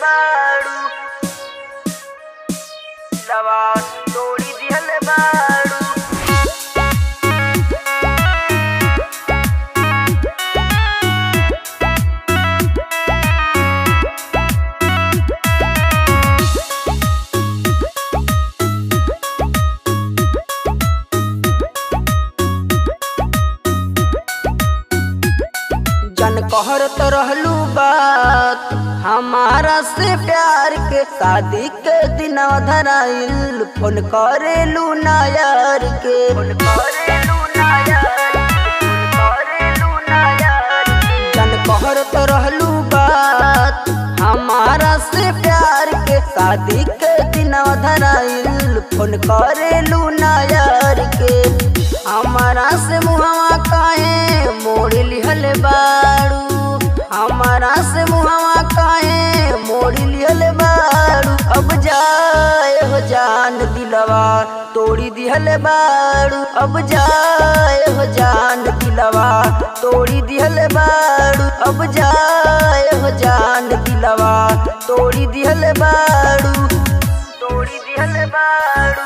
बाड़ू लवा तोड़ी दिहल बाड़ू जन कहरत रहलू बात हमारा से प्यार के शादी के दिन धराइल फोन करेलू ना यार के फोन करेलू ना यार फोन करेलू ना यार जन कहरत रहलू बात हमारा से प्यार के शादी के दिन धराइल फोन करेलू ना यार के हमारा से मुहवा काहे मोड़ लिहल बाड़ू हमारा से मुहवा काहे मोड़ लिहल बाड़ू अब जाए हो जान दिलवा तोड़ी दिहल बाड़ू अब जाए हो जान दिलवा तोड़ी दिहल बाड़ू अब जाए हो जान दिलवा तोड़ी दिहल बाड़ू तोड़ी दिहल बाड़ू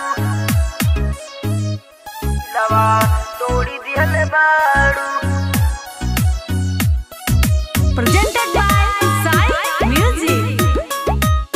लवा तोड़ी दिहल बाड़ू Presented by Sai Music.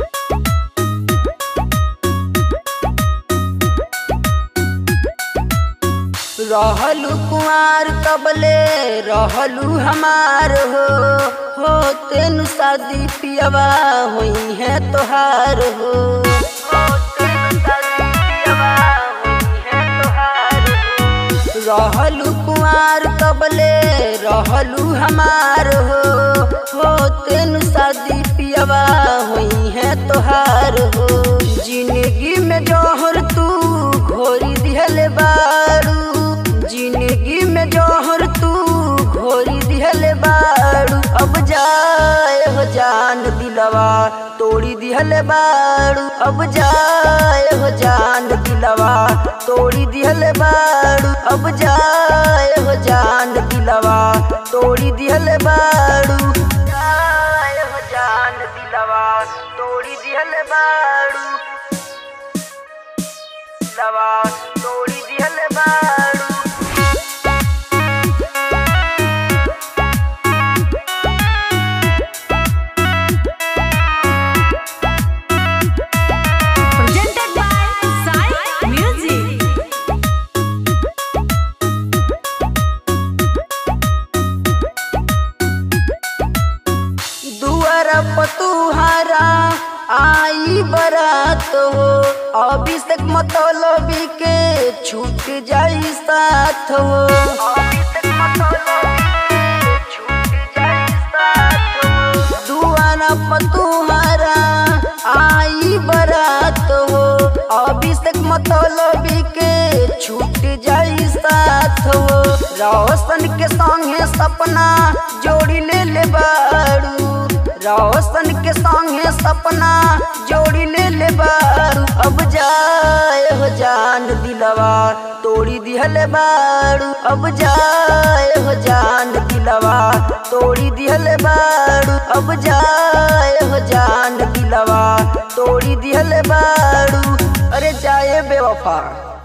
रहलू कुमार कबले रहलू हमार हो हो तेनु शादी पियवा हुई है तोहार हो हो तेनु शादी पियवा हुई है तोहार हो। रहलू कुमार कबले रहलू हमार हो हो तेनु शादी पियवा हुई है तोहार हो जिंदगी में जोहर तू घोरी दिहल बारू जिंदगी में जोहर तू घोरी दिहल बारू अब जाए हो जान दिलवा तोड़ी दिहल बारू अब जाए हो जान दिलवा तोड़ी दिहल बारू अब जाए हो जान दिलवा तोड़ी दिहल बारू जाए हो जान दिलवा तोड़ी दिहल बारू लवा तोड़ी दिहल बारू Presented by Sai Music. दुआर पतुहारा आई बरात हो अभिषेक मतलबी के छूट जाई साथ हो अभिषेक मतलबी के छूट जाई साथ हो दुआर पतुहारा आई बरात हो अभिषेक मतलबी के छूट जाई साथ हो रोशन के संगे सपना जोड़ी ले ले बारू रोशन के संगे सपना जोड़ी ले ले बारू अब जाए हो जान दिलवा तोड़ी दिहल बारू अब जाए हो जान दिलवा तोड़ी दिहल बारू अब जाए हो जान दिलवा तोड़ी दिहल बारू अरे जाए बेवफा